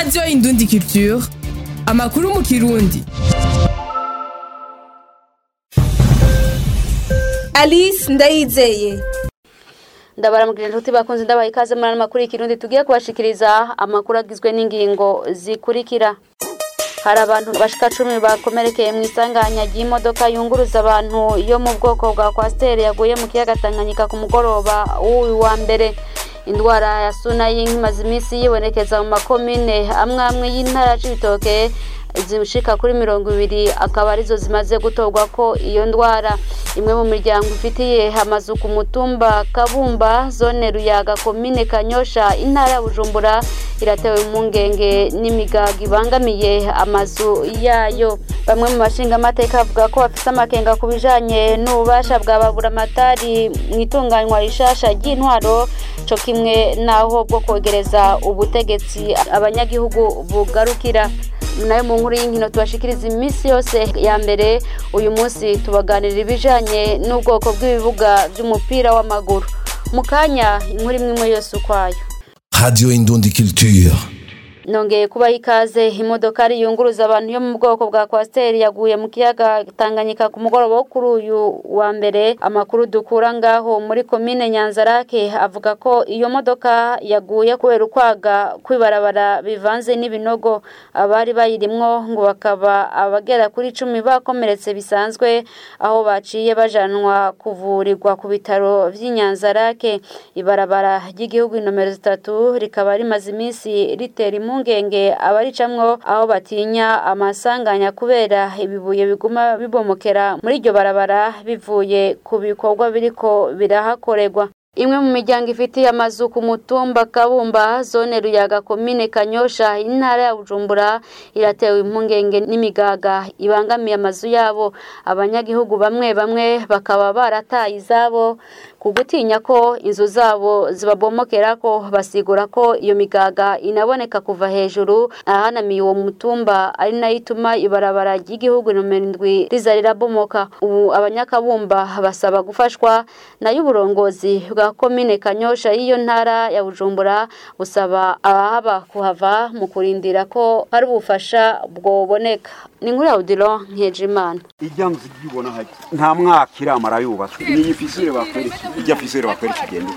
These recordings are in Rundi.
radiyo indundi culture amakuru mu kirundi alice ndayizeye ndabaramukije inshuti bakunze ndabaha ikaze muri ano makuru y'ikirundi tugiye kubashikiriza amakuru agizwe n'ingingo zikurikira hari abantu bashika cumi bakomerekeye mu isanganya ry'imodoka yunguruza abantu yo mu bwoko bwa kwasiteri yaguye mu kiyaga tanganyika ku mugoroba w'uyu wa mbere indwara ya sunayi imaze iminsi yibonekeza mu makomine amwe amwe y'intara y'ibitoke zishika kuri mirongo ibiri akaba arizo zimaze gutorwa ko iyo ndwara imwe mu miryango ifitiye amazu ku mutumba kabumba zone ruyaga komine kanyosha intara ya bujumbura iratewe impungenge n'imigaga ibangamiye amazu yayo bamwe mu bashingamateka bavuga ko bafise amakenga ku bijanye n'ububasha bwa baburamatari mu itunganywa rishasha ry'intwaro co kimwe n'aho bwo kwegereza ubutegetsi abanyagihugu bugarukira nayo mu nkuru y'inkino tubashikiriza iminsi yose ya mbere uyu munsi tubaganirira ibijanye n'ubwoko bw'ibibuga by'umupira w'amaguru mu kanya inkuru imwe imwe yose ukwayo Radio Indundi Culture. nongeye kubaha ikaze imodokari yunguruza abantu yo mu bwoko bwa kwasiteri yaguye mu kiyaga tanganyika ku mugoroba wo kuri uyu wa mbere amakuru dukura ngaho muri komine nyanzarake avuga ko iyo modoka yaguye kubera ukwaga kwibarabara bivanze n'ibinogo abari bayirimwo ngo bakaba abagera kuri icumi bakomeretse bisanzwe aho baciye bajanwa kuvurirwa ku bitaro vy'inyanzarake ibarabara ry'igihugu inomero zitatu rikaba rimaze iminsi ritera impungu impungenge abaricamwo aho batinya amasanganya kubera ibibuye biguma bibomokera muri iryo barabara bivuye ku bikorwa biriko birahakorerwa imwe mu miryango ifitiye amazu ku mutumba kabumba zone ruyaga komine kanyosha intara ya bujumbura iratewe impungenge n'imigaga ibangamiye amazu yabo abanyagihugu bamwe bamwe bakaba barataye izabo ku gutinya ko inzu zabo zibabomokera ko basigura ko iyo migaga inaboneka kuva hejuru ahanamiye uwo mutumba ari nayo ituma ibarabara ry'igihugu nomero indwi riza rirabomoka ubu abanyakabumba basaba gufashwa nayo uburongozi bwa komine kanyosha y'iyo ntara ya bujumbura busaba abahaba kuhava mu kurindira ko hari ubufasha bwoboneka ni nkuri audiro nkejimana ijya nzu ibona hajya nta mwaka iramara yubatswe ni iyi fisire bakwereka ijya fisire bakwereka igenda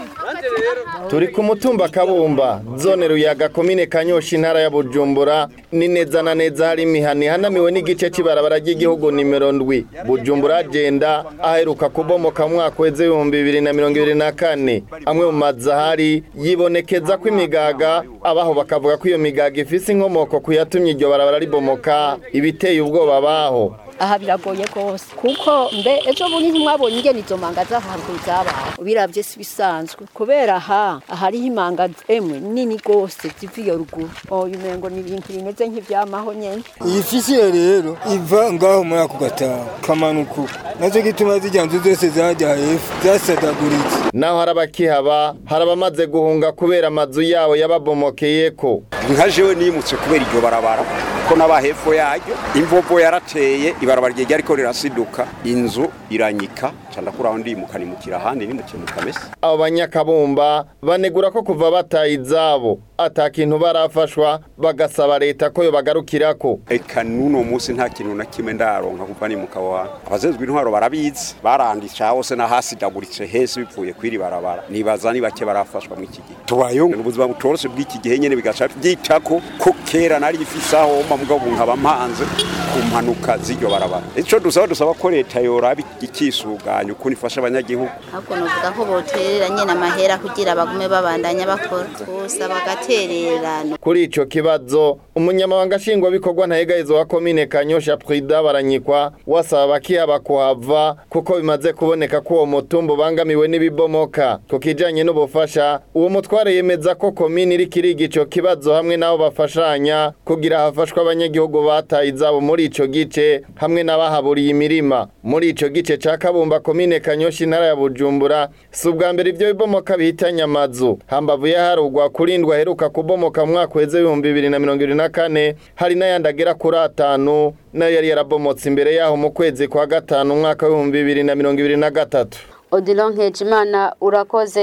turi ku mutumba kabumba zone ruyaga komine kanyosha intara ya bujumbura ni neza na neza hari imihana ihanamiwe n'igice cy'ibarabara ry'igihugu nimero ndwi bujumbura agenda aheruka kubomoka mu mwaka w'eze ibihumbi bibiri na mirongo ibiri na kane amwe mu mazu ahari yibonekeza ko imigaga abaho bakavuga ko iyo migaga ifise inkomoko ku yatumye iryo barabara ribomoka ibiteye ubwoba baho aha biragoye rwose kuko mbe ejo bundi ntimwabonye ingene izo manga z'ahantu zabaye ubiravye si bisanzwe kubera aha ahariho imanga emwe nini rwose ziva iyo ruguru oyu umengo ni ibintu bimeze nk'ivyamaho nyene iyi fisiye rero iva ngaho muri ako gatanu kamanuka uko nazo gituma zijya nzu zose zajya hepfo zasadaguritse naho hari abakihaba hari abamaze guhunga kubera amazu yabo yababomokeyeko nka jewe nimutse kubera iryo barabara ko n'aba hepfo yaryo imvovo yarateye ibarabara ryari ariko rirasiduka inzu iranyika candakuraho ndimuka nimukira ahandi nimukiye mu kamesa abo banyakabumba banegura ko kuva bataye izabo ata kintu barafashwa bagasaba leta ko yobagarukirako eka n'uno munsi nta kintu na kimwe ndaronka kuva nimuka wa abazezwe intwaro barabizi barandisha hose na hasi daguritse hese bivuye kwiri barabara nibaza ni bake barafashwa mu iki gihe tubayeho ubuzima butoroshe bw'iki gihe nyene bigaca byitako ko kera nari ifise aho mba mugabo nkaba mpanze ku mpanuka z'iryo barabara ico dusaba dusaba ko leta yoraba ikisuganya ukuntu ifasha abanyagihugu ahubwo novuga ko boterera nyene amahera kugira bagume babandanya bakora gusa bagatererana kuri ico kibazo umunyamabanga nshingwabikorwa ntahegahizo wa komine kanyosha prida baranyikwa wasaba abakihaba kuhava kuko bimaze kuboneka ko uwo mutumba ubangamiwe n'ibibomoka ku kijanye n'ubufasha uwo mutware yemeza ko komine iriko iriga ico kibazo hamwe n'abo bafashanya kugira hafashwe abanyagihugu bataye izabo muri ico gice hamwe n'abahaburiye imirima muri ico gice ca kabumba komine kanyosha intara ya bujumbura si ubwa mbere ivyo bibomoka bihitanye amazu hambavu yaharugwa kurindwa aheruka kubomoka mu mwaka weze ibihumbi bibiri na mirongo ibiri na kane hari n'ayandi agera kuri atanu nayo yari yarabomotse imbere yaho mu kwezi kwa gatanu umwaka w'ibihumbi bibiri na mirongo ibiri na gatatu odilon nkejimana urakoze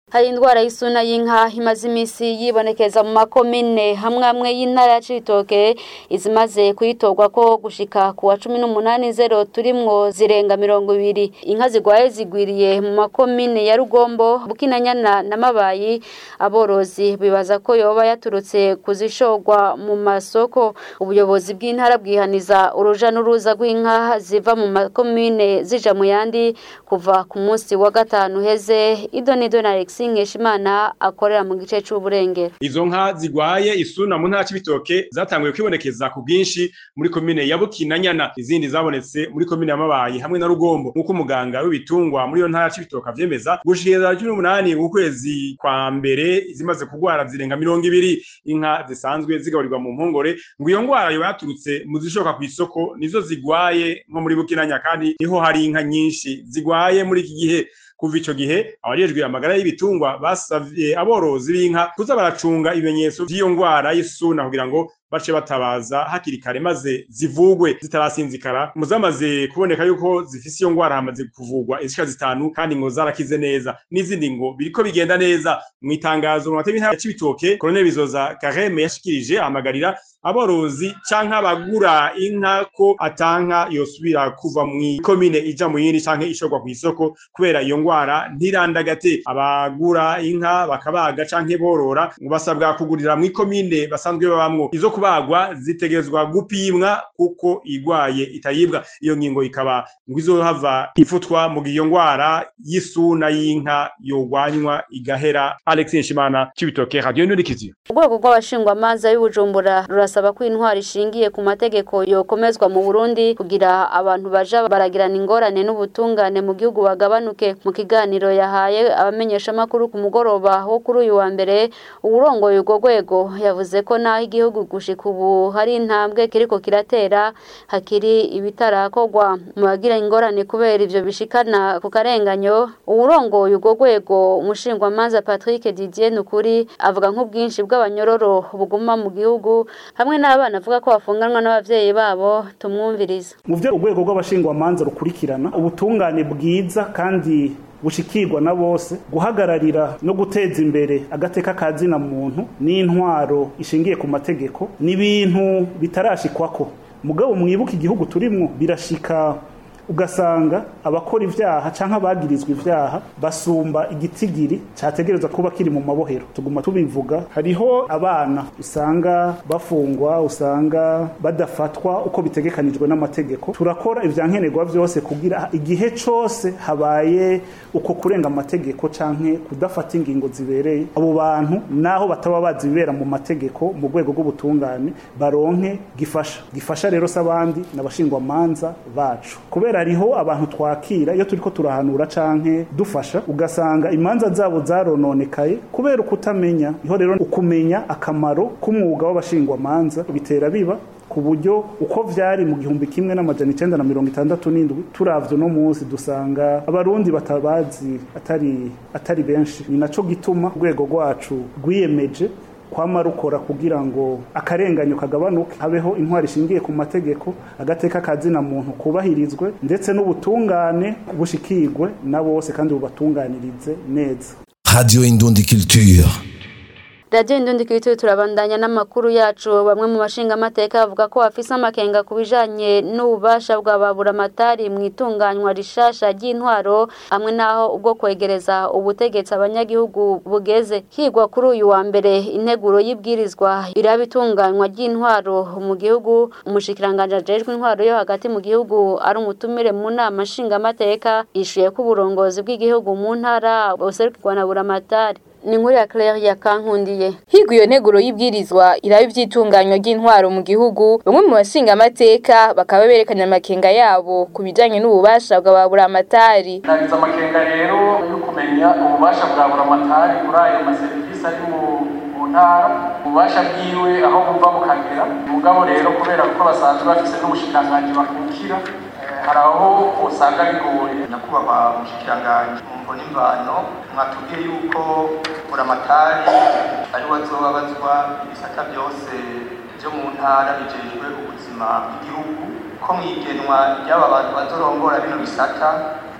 hari indwara y'isuna y'inka imaze iminsi yibonekeza mu makomine hamwe hamwe y'intara ya Cibitoke izimaze kuyitorwa ko gushika ku wa cumi n'umunani zero turimwo zirenga mirongo ibiri inka zigwaye zigwiriye mu makomine ya Rugombo Bukinanyana na Mabayi aborozi bibaza ko yoba yaturutse kuzishorwa mu masoko ubuyobozi bw'intara bwihaniza uruja n'uruza rw'inka ziva mu makomine zija mu yandi kuva ku munsi wa gatanu heze idonido na Alex Nkeshimana akorera mu gice c'uburengero izo nka zigwaye isuna mu ntara c'ibitoke zatanguye kwibonekeza ku bwinshi muri komine ya Bukinanyana izindi zabonetse muri komine ya Mabayi hamwe na Rugombo nk'uko umuganga w'ibitungwa muri iyo ntara c'ibitoke avyemeza gushikiriza cumi n'umunani ukwezi kwa mbere zimaze kugwara zirenga mirongo ibiri inka zisanzwe zigaburirwa mu mpongore ngo iyo ngwara yoba yaturutse mu zishoka ku isoko nizo zigwaye nko muri Bukinanya kandi niho hari inka nyinshi zigwaye muri iki gihe kuva ico gihe abajejwe amagara y'ibitungwa basavye aborozi b'inka kuza baracunga ibimenyetso vy'iyo ngwara y'isuna kugira ngo bace batabaza hakiri kare maze zivugwe zitarasinzikara mu zamaze kuboneka yuko zifise iyo ngwara hamaze kuvugwa izishika zitanu kandi ngo zarakize neza n'izindi ngo biriko bigenda neza mu itangazo mu mateka y'intara ya Cibitoke Colonel Bizoza Kareme yashikirije ahamagarira aborozi canke abagura inka ko atanka yosubira kuva mu komine ija mu yindi canke ishorwa kw'isoko kubera iyo ngwara ntirandagate abagura inka bakabaga canke borora ngo basabwa kugurira mu komine basanzwe babamwo izo kubagwa zitegerezwa gupimwa kuko igwaye itayibwa iyo ngingo ikaba ngo izohava ifutwa mu gihe iyo ngwara y'isuna y'inka yogwanywa igahera Alex Nshimana Cibitoke Radio Nurikizi urwego rw'abashingwamanza y'ubujumbura rurasaba ko intwari ishingiye ku mategeko yokomezwa mu Burundi kugira abantu baja baragirana ingorane n'ubutungane mu gihugu bagabanuke mu kiganiro yahaye abamenyeshamakuru ku mugoroba wo kuri uyu wa mbere uwurongoye urwo rwego yavuze ko naho igihugu gushika ubu hari intambwe kiriko kiratera hakiri ibitarakorwa mu bagira ingorane kubera ivyo bishikana ku karenganyo uwurongoye urwo rwego umushingwamanza Patrick Didier Nukuri avuga nk'ubwinshi bw'abanyororo buguma mu gihugu hamwe n'abana avuga ko bafunganwa n'abavyeyi babo tumwumviriza mu vyo urwego rw'abashingwamanza rukurikirana ubutungane bwiza kandi bushikirwa na bose guhagararira no guteza imbere agateka ka zina muntu n'intwaro ishingiye ku mategeko ni ibintu bitarashikwako mugabo mwibuka igihugu turimwo birashika ugasanga abakora ivyaha canke abagirizwa ivyaha basumba igitigiri categereza kuba kiri mu mabohero tuguma tubivuga hariho abana usanga bafungwa usanga badafatwa uko bitegekanijwe n'amategeko turakora ivyankenerwa vyose kugira igihe cose habaye uko kurenga amategeko canke kudafata ingingo zibereye abo bantu naho bataba bazi ibibera mu mategeko mu rwego rw'ubutungane baronke gifasha gifasha rero s'abandi n'abashingwamanza bacu kubera hariho abantu twakira iyo turiko turahanura canke dufasha ugasanga imanza zabo zarononekaye kubera ukutamenya iho rero ukumenya akamaro k'umwuga w'abashingwamanza bitera biba ku buryo uko vyari mu gihumbi kimwe n'amajana icenda na mirongo itandatu n'indwi turavye no munsi dusanga abarundi batabazi atari atari benshi ni naco gituma urwego rwacu rwiyemeje kwama rukora kugira ngo akarenganyo kagabanuke habeho intwari ishingiye ku mategeko agateka kazina muntu kubahirizwe ndetse n'ubutungane bushikirwe na bose kandi bubatunganirize neza Radio Indundi Culture. Radio Indundi Kirito turabandanya n'amakuru yacu bamwe mu bashinga amateka bavuga ko bafise amakenga ku bijanye n'ububasha bwa babura matari mu itunganywa rishasha ry'intwaro hamwe naho ubwo kwegereza ubutegetsi abanyagihugu bugeze higwa kuri uyu wa mbere integuro y'ibwirizwa iraba itunganywa ry'intwaro mu gihugu umushikiranganje ajejwe intwaro yo hagati mu gihugu ari umutumire mu nama nshinga amateka yishuye ko uburongozi bw'igihugu mu ntara buserukirwa na buramatari ni inkuru ya Claire ya Kankundiye higwa iyo nteguro y'ibwirizwa iraba ivyitunganywa ry'intwaro mu gihugu bamwe mu bashinga amateka bakaba berekanye amakenga yabo ku bijanye n'ububasha bwa baburamatari nagize amakenga rero yo kumenya ububasha bwa buramatari muri ayo maserivisi ari mu mu ntara ububasha bwiwe aho buva bukagera mugabo rero kubera ko basanzwe bafise n'ubushikiranganji bakukira hari aho usanga bigoye nyakubahwa umushikiranganji mu mvo n'imvano mwatubwiye yuko buramatari ari we azobabazwa ibisata byose byo mu ntara bijejwe ubuzima bw'igihugu ko mu igenwa ry'aba bantu bazorongora bino bisata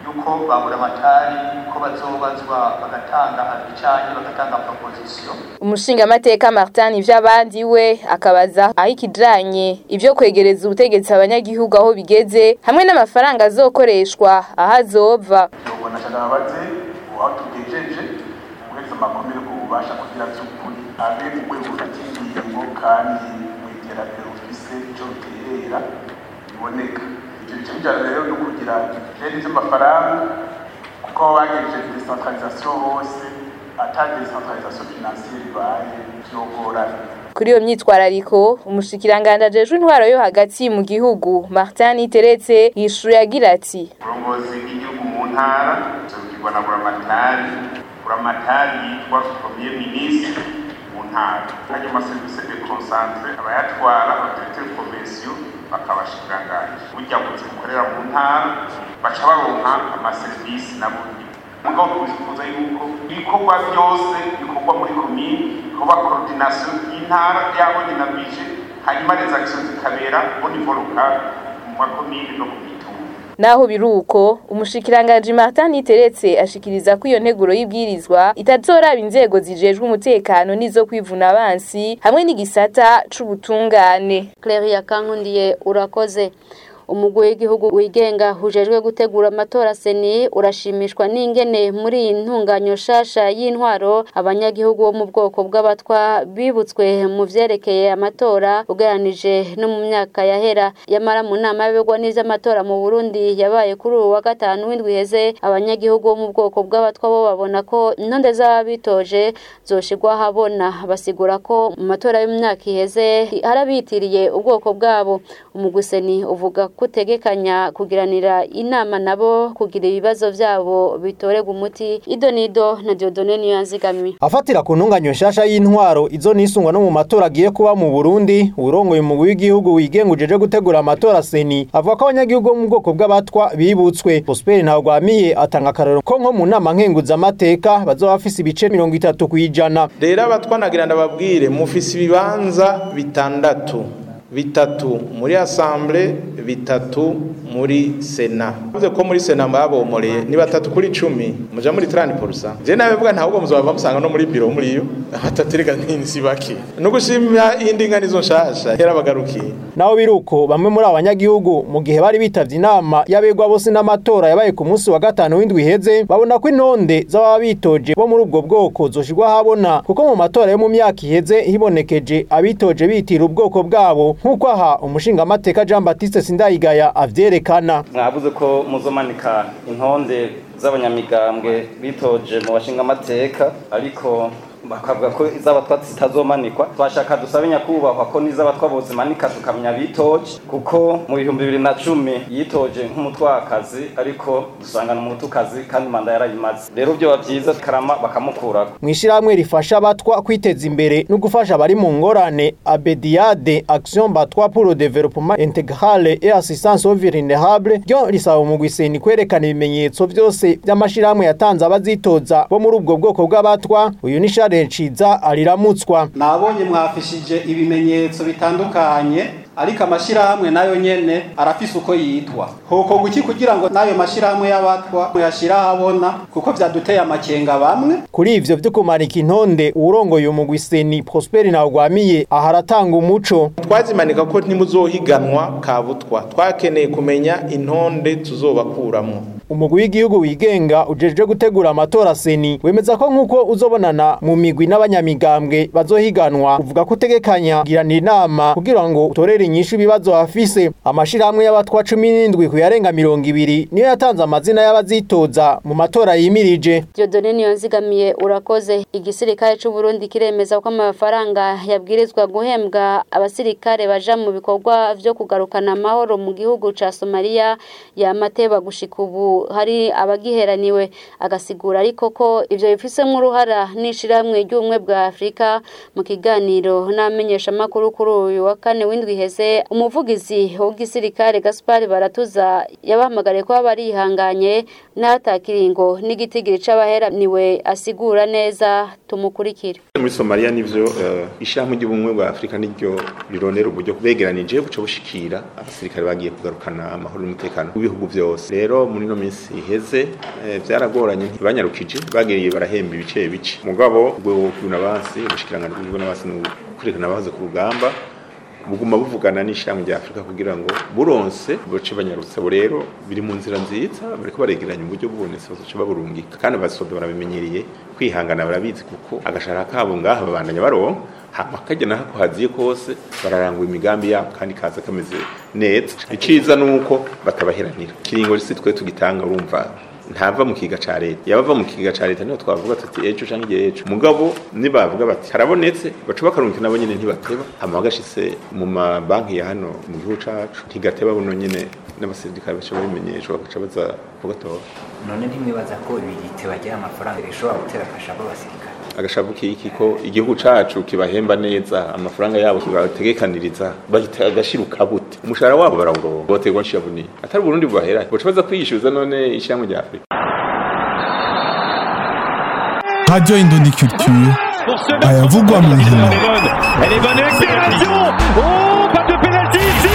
yuko babura amatari ko bazobazwa bagatanga icanye bagatanga proposition umushingamateka Martin ivy'abandi we akabaza aho ikijanye ivyo kwegereza ubutegetsi abanyagihugu aho bigeze hamwe n'amafaranga azokoreshwa aho azova ubona cyane baze aho tugejeje uretse amakomere ku bubasha kugira by'ukuri abe urwego rufata ingingo kandi mu iterambere rufise icyo ruterera biboneka ibyo bice bijyana rero no kugira rero iby'amafaranga kuko aho bagejeje decentralisation hose ata decentralisation financière ibaye vyogorana kuri iyo myitwarariko umushikiranganje ajejwe intwaro yo hagati mu gihugu Martin Iteretse yishuye agira ati uburongozi bw'igihugu mu ntara buzobwirwa na buramatari buramatari yitwa premier ministre mu ntara hanyuma amaserivisi de concentre abayatwara autorité de commercio bakabashikiranganje burya buzi bukorera mu ntara baca baronka amaserivisi nabo mugabo twifuza yuko ibikorwa byose bikorwa muri komine kuba coordination y'intara yabo ni na bije hanyuma les actions zikabera au niveau local mu makomine no ku mitumba naho biruko umushikiranganje Martin Iteretse ashikiriza ko iyo nteguro y'ibwirizwa itazoraba inzego zijejwe umutekano nizo kwivuna abansi hamwe n'igisata c'ubutungane Claire Kankundiye urakoze umugwi w'igihugu wigenga hujejwe gutegura amatora seni urashimishwa n'ingene muri iyi ntunganyo shasha y'intwaro abanyagihugu bo mu bwoko bw'abatwa bibutswe mu vyerekeye amatora ugereranije no mu myaka yahera yamara mu nama y'abigwa n'ivy'amatora mu Burundi yabaye kuri ubu wa gatanu w'indwi heze abanyagihugu bo mu bwoko bw'abatwa bo babona ko intonde z'ababitoje zoshigwa habona basigura ko mu matora y'imyaka iheze harabitiriye ubwoko bwabo umugwi seni uvuga kutegekanya kugiranira inama nabo kugira ibibazo vyabo bitorega umuti idonido na Diodone niyo yanzigamiye afatira ku ntunganyo nshasha y'intwaro izo nisungwa no mu matora agiye kuba mu Burundi urongoye umugwi w'igihugu wigenga ujeje gutegura amatora seni avuga ko abanyagihugu bo mu bwoko bw'abatwa bibutswe Prosper Ntagwamiye atanga akarero ko nko mu nama nkenguza amateka bazoba bafise ibice mirongo itatu kwijana rero abatwa nagira ndababwire mufise ibibanza bitandatu bitatu muri assemble bitatu muri sena bivuze ko muri sena babomoreye ni batatu kuri cumi muja muri 30% je nawe bwa ntabwo muzobava musanga no muri biro muri yo batatu rega ntinsi bake no gushimira indi nganizo nshasha yarabagarukiye naho biruko bamwe muri abanyagihugu mu gihe bari bitavye inama y'abegwa bose n'amatora yabaye ku munsi wa gatanu w'indwi iheze babona ko intonde z'ababa bitoje bo muri ubwo bwoko zoshirwa habona kuko mu matora yo mu myaka iheze hibonekeje abitoje bitira ubwoko bwabo nk'uko aha umushingamateka Jean Baptiste Sindayigaya avyerekana mwavuze ko muzomanika intonde z'abanyamigambwe bitoje mu bashingamateka ariko bakavuga ko iz'abatwa zitazomanikwa twashaka dusabe nyakubahwa ko n'iz'abatwa bozimanika tukamenya bitoje kuko mu bihumbi bibiri na cumi yitoje nk'umutwakazi ariko dusangana umutukazi kandi manda yarayimaze rero vyoba vyiza karama bakamukurako mw'ishirahamwe rifasha abatwa kwiteza imbere no gufasha abari mu ngorane abediade action batwa pour le développement intégral et assistance aux vulnérables ryo risaba umugwi seni kwerekana ibimenyetso vyose vy'amashirahamwe yatanze abazitoza bo muri ubwo bwoko bw'abatwa uyu ni Charles Ciza ariramutswa nabonye mwafishije ibimenyetso bitandukanye ariko amashirahamwe nayo nyene arafise uko yitwa hoko guki kugira ngo nayo mashirahamwe y'abatwa muyashira habona kuko vyaduteye amakenga bamwe kuri ivyo vyo kumanika intonde urongoye umugwi seni Prosper Ntagwamiye aharatanga umuco twazimanika ko ntimuzohiganwa kabutwa twakeneye kumenya intonde tuzobakuramwo umugwi w'igihugu wigenga ujejwe gutegura amatora seni wemeza ko nk'uko uzobonana mu migwi n'abanyamigambwe bazohiganwa uvuga ko utegekanya kugiranira inama kugira ngo utorere inyishu ibibazo hafise amashirahamwe y'abatwa cumi n'indwi ku yarenga mirongo ibiri niyo yatanze amazina y'abazitoza mu matora yimirije Diodone niyo nzigamiye urakoze igisirikare c'u Burundi kiremeza ko amafaranga yabwirizwa guhembwa abasirikare baja mu bikorwa vyo kugarukana amahoro mu gihugu ca Somalia yamateba gushika ubu hari abagiheraniwe agasigura ariko ko ivyo bifisemwo uruhara n'ishirahamwe ry'ubumwe bwa Afrika mu kiganiro n'amenyesha makuru kuri uyu wa kane w'indwi heze bose umuvugizi w'igisirikare Gaspar Baratuza yabahamagariye kuba barihanganye n'atakiringo n'igitigiri c'abaheraniwe asigura neza tumukurikire muri Somalia nivyo uh, ishyirahamwe ry'ubumwe bwa Afurika niryo rirondera uburyo begeranije buca bushikira abasirikare bagiye kugarukana amahoro n'umutekano w'ibihugu byose rero muri no minsi iheze eh, vyaragoranye ntibanyarukije bagiriye barahemba ibice bice mugabo ubwo bw'unabansi ubushikiranganje bw'unabansi n'ukurekana abahoze ku rugamba buguma buvugana n'ishyirahamwe rya Afurika kugira ngo buronse buce banyarutse bo rero biri mu nzira nziza bariko baregeranya uburyo bubonetse bazoca baburungika kandi abasoda barabimenyereye kwihangana barabizi kuko agashara kabo ngaha babandanya baronka hama kajya naho haziye kose bararangwa imigambi yabo kandi kaza kameze neza iciza nuko batabaheranira kiringo risi twe tugitanga urumva ntava mu kiga ca leta yabava mu kiga ca leta niho twavuga tuti ejo canke igihe ejo mugabo nibavuga bati harabonetse baca bakarungika nabo nyene ntibateba hama bagashitse mu mabanki ya hano mu gihugu cacu ntigateba buno nyene n'abasirikare baca babimenyeshwa bagaca baza kugatora none ntimwibaza ko ibirite bagira amafaranga bishobora gutera akashabo abasirikare agashavu kiki ko igihugu cacu kibahemba neza amafaranga yabo kibategekaniriza bahita agashiruka bute umushahara wabo barawuronka boterwa nshabuni atari Burundi bubahera boca baza kwiyishyuza none ishyirahamwe rya Afurika Radio Indondi Culture ayavugwa mu nkino Elle est bonne accélération Oh, pas de pénalty ici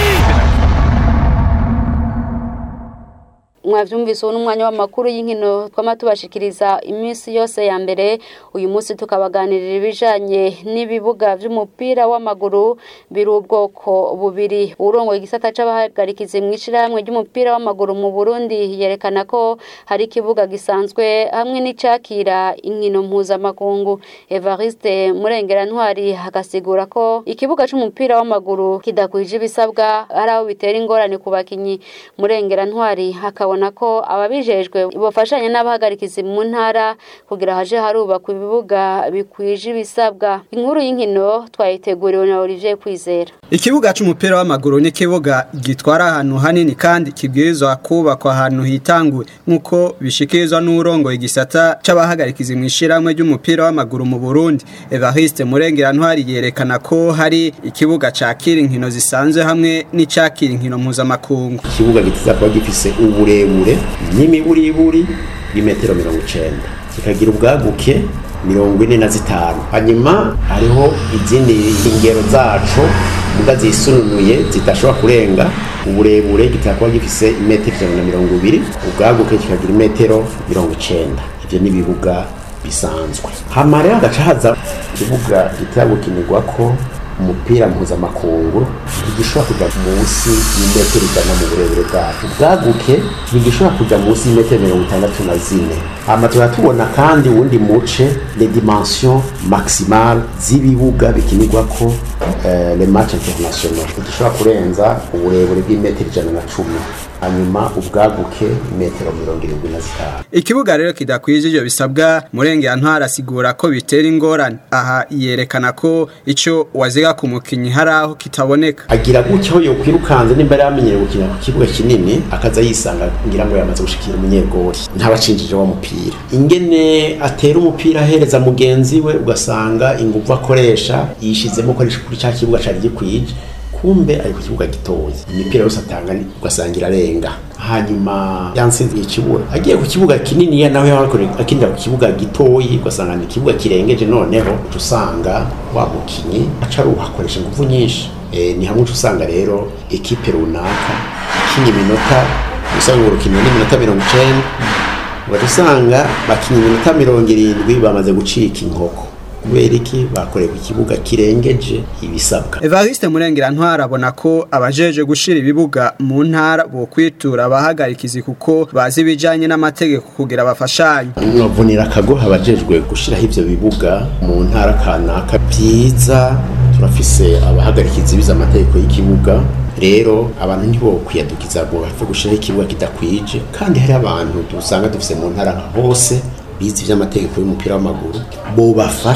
mwavyumvise uwo n'umwanya w'amakuru y'inkino twama tubashikiriza iminsi yose ya mbere uyu munsi tukabaganirira ibijanye n'ibibuga vy'umupira w'amaguru biri ubwoko bubiri urongoye igisata c'abahagarikizi mw'ishirahamwe ry'umupira w'amaguru mu Burundi yerekana ko hari ikibuga gisanzwe hamwe n'icakira inkino mpuzamakungu Evariste Murengera Ntwari agasigura ko ikibuga c'umupira w'amaguru kidakwije ibisabwa ari aho bitera ingorane ku bakinyi Murengera Ntwari hakaba babona ko ababijejwe bofashanya n'abahagarikizi mu ntara kugira haje harubakwa ibibuga bikwije ibisabwa inkuru y'inkino twayiteguriwe na Olivier Kwizera Ikibuga c'umupira w'amaguru ni kibuga gitwara ahantu hanini kandi kibwirizwa kubakwa ahantu hitanguye nkuko bishikirizwa n'urongo igisata c'abahagarikizi mw'ishiramwe ry'umupira w'amaguru mu Burundi Evariste Murengera Ntwari yerekana ko hari ikibuga cakira inkino zisanzwe hamwe n'icakira inkino mpuzamakungu ikibuga gitiza kuba gifise uburebure n'imiburiburi y'imetero mirongo icenda kikagira ubwaguke mirongo ine na zitanu hanyuma hariho izindi ingero zaco muga zisununuye zidashobora kurenga uburebure gitera kuba gifise imetero ijana na mirongo ibiri ubwaguke kikagira imetero mirongo icenda ivyo ni ibibuga bisanzwe hama rero hagaca haza ikibuga gitera gukinirwako umupira mpuzamakungu ntigishobora kuja munsi y'imetero ijana mu burebure bwacu bwaguke ntigishobora kuja munsi y'imetero mirongo itandatu na zine hama tuba tubona kandi uwundi muce les dimensions maximale z'ibibuga bikinirwako eh, les match internationaux ntigishobora kurenza uburebure bw'imetero ijana na cumi hanyuma ubwaguke metero mirongo irindwi na zitanu ikibuga rero kidakwije ivyo bisabwa murengera ntwara asigura ko bitera ingorane aha yerekana ko ico waziga ku mukinyi hari aho kitaboneka agira gutya aho yokwirukanze nimba yari amenyereye gukina ku kibuga kinini akaza yisanga ngira ngo yamaze gushikira umunyegori ntabacinjije wa mupira ingene atera umupira ahereza mugenzi we ugasanga inguvu akoresha yishizemo akoresha kuri cya kibuga cari gikwije kumbe ari ku kibuga gitoya imipira yose atanga ugasanga irarenga hanyuma yansinze ikibura agiye ku kibuga kinini ya nawe akinira ku kibuga gitoyi ugasanga ni ikibuga kirengeje noneho uca usanga wa mukinyi aca aruhakoresha ingufu nyinshi e, ni hamwe uca usanga rero ekipe runaka ikinye iminota usanga urukino n'iminota mirongo icenda ugaca usanga bakinye iminota mirongo irindwi bamaze gucika inkoko kubera iki bakoreye ku kibuga kirengeje ibisabwa Evariste Murengera ntwara abona ko abajeje gushira ibibuga mu ntara bo kwitura abahagarikizi kuko bazi ibijanye n'amategeko kugira bafashanye mwavunira akagoha abajejwe gushiraho ivyo bibuga mu ntara kanaka byiza turafise abahagarikizi bize amategeko y'ikibuga rero abantu ntibo kwiyadukiza ngo bapfe gushiraho ikibuga kidakwije kandi hari abantu dusanga dufise mu ntara hose bize iby'amategeko y'umupira w'amaguru bo bafasha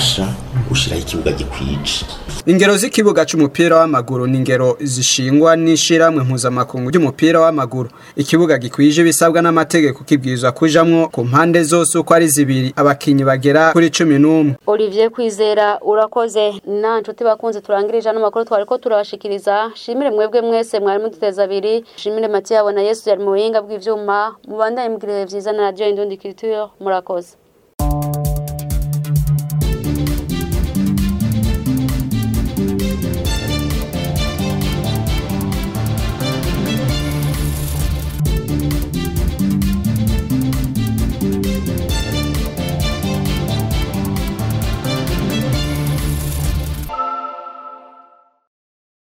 gushiraho ikibuga gikwije ingero z'ikibuga c'umupira w'amaguru ni ingero zishingwa n'ishiramwe mpuzamakungu ry'umupira w'amaguru ikibuga gikwije ibisabwa n'amategeko kibwirizwa kujamwo ku mpande zose uko ari zibiri abakinyi bagera kuri cumi n'umwe Olivier Kwizera urakoze na nshuti bakunze turangirije ano makuru twariko turabashikiriza shimire mwebwe mwese mwari muduteza abiri shimire Mathieu na Yesu yari mu buhinga bw'ivyuma mubandanye mugirire vyiza na radio Indundi Culture murakoze